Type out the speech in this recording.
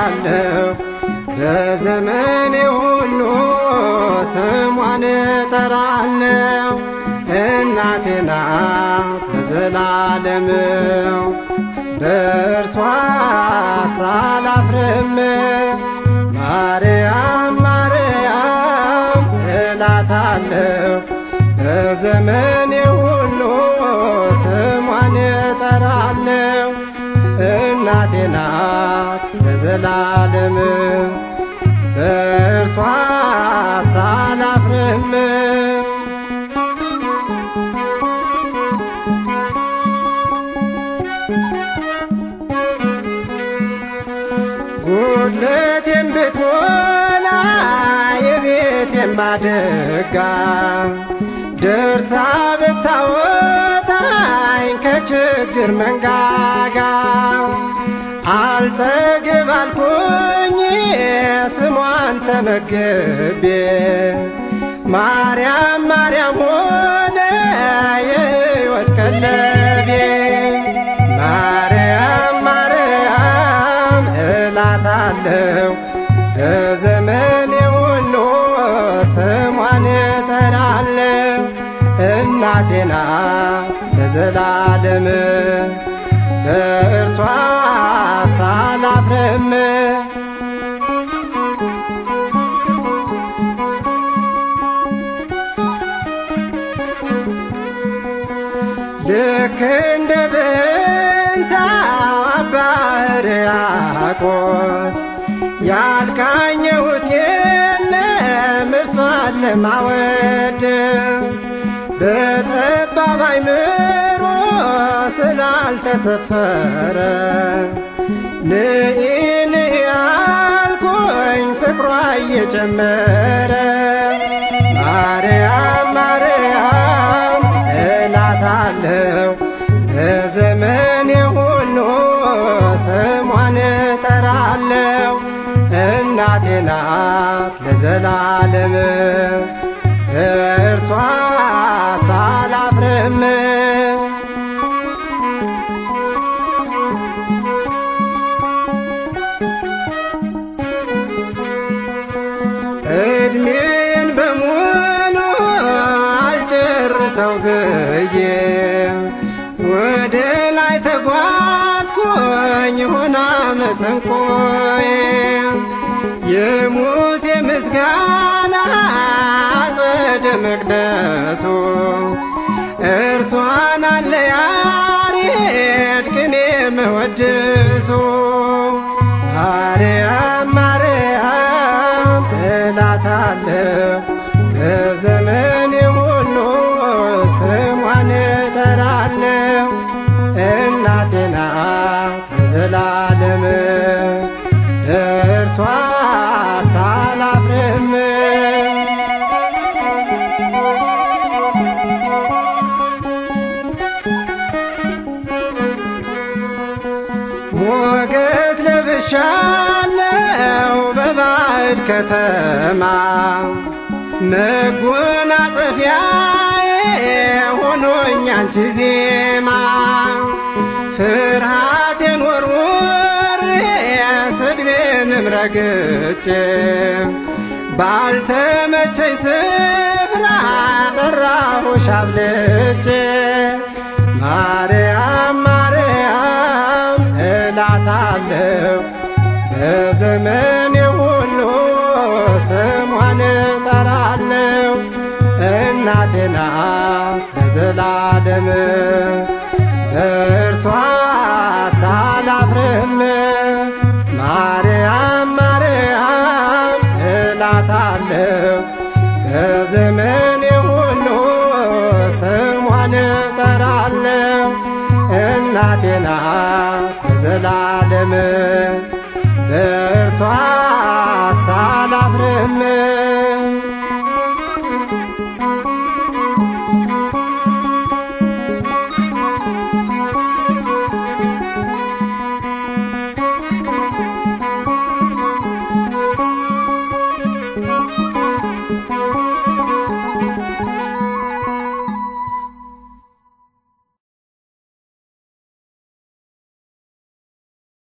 እላታለሁ በዘመኔ ሁሉ ስሟን እጠራለሁ። እናቴ ናት ለዘላለምው በእርሷ ሳላፍርም ማርያም ማርያም እላታለሁ በዘመኔ ሁሉ ስሟን እጠራለሁ። እናቴ ናት ለዘላለም በእርሷ ሳላፍርም ጉድለቴን ብትሞላ የቤቴን ማደጋ ደርሳ ብታወጣኝ ከችግር መንጋጋ አልጠግብ አልኩኝ ስሟን ተመግቤ ማርያም ማርያም ሆነ የሕይወት ቀለቤ ማርያም ማርያም እላታለሁ በዘመኔ ሁሉ ስሟን እጠራለሁ። እናቴ ናት ለዘላለም በእርሷ ሳላፍርም ልክ እንደ ብንሳው አባ ሕርያቆስ ያልቃኘሁት የለም እርሷን ለማወደስ በጠባብ አእምሮ ስላልተሰፈረ ንኢ ንኢ አልኩኝ ፍቅሯ እየጨመረ ማርያም ማርያም እላታለሁ በዘመኔ ሁሉ ስሟን እጠራለሁ። እናቴ ናት ለዘላለም በእርሷ ሳላፍርም እድሜን በሙሉ አልጨርሰው ብዬ ወደ ላይ ተጓዝኩኝ ሆና መሰንቆዬ የሙሴ ምስጋና አጸደ መቅደሱ እርሷን አለ ያሬድ ቅኔ መወድሱ ማርያም ማርያም እላታለሁ በዘመኔ ሁሉ ስሟን እጠራለሁ። እናቴ ናት ለዘላለም እርሷ ሳላፍርም ሞገስ ለብሻለው በባዕድ ከተማ መጎናጸፊያዬ ሆኖኝ አንቺ ዜማ ፍርሃቴን ወርውሬ ስድቤንም ረግጬ ባልተመቸኝ ስፍራ ጠራሁሽ አብልጬ ማርያም ማርያም እላታለሁ በዘመኔ ሁሉ ስሟን እጠራለሁ። እናቴ ናት ለዘላለም በእርሷ ሳላፍርም ማርያም ማርያም እላታለሁ በዘመኔ ሁሉ ስሟን እጠራለሁ። እናቴ ናት ለዘላለም በእርሷ ሳላፍርም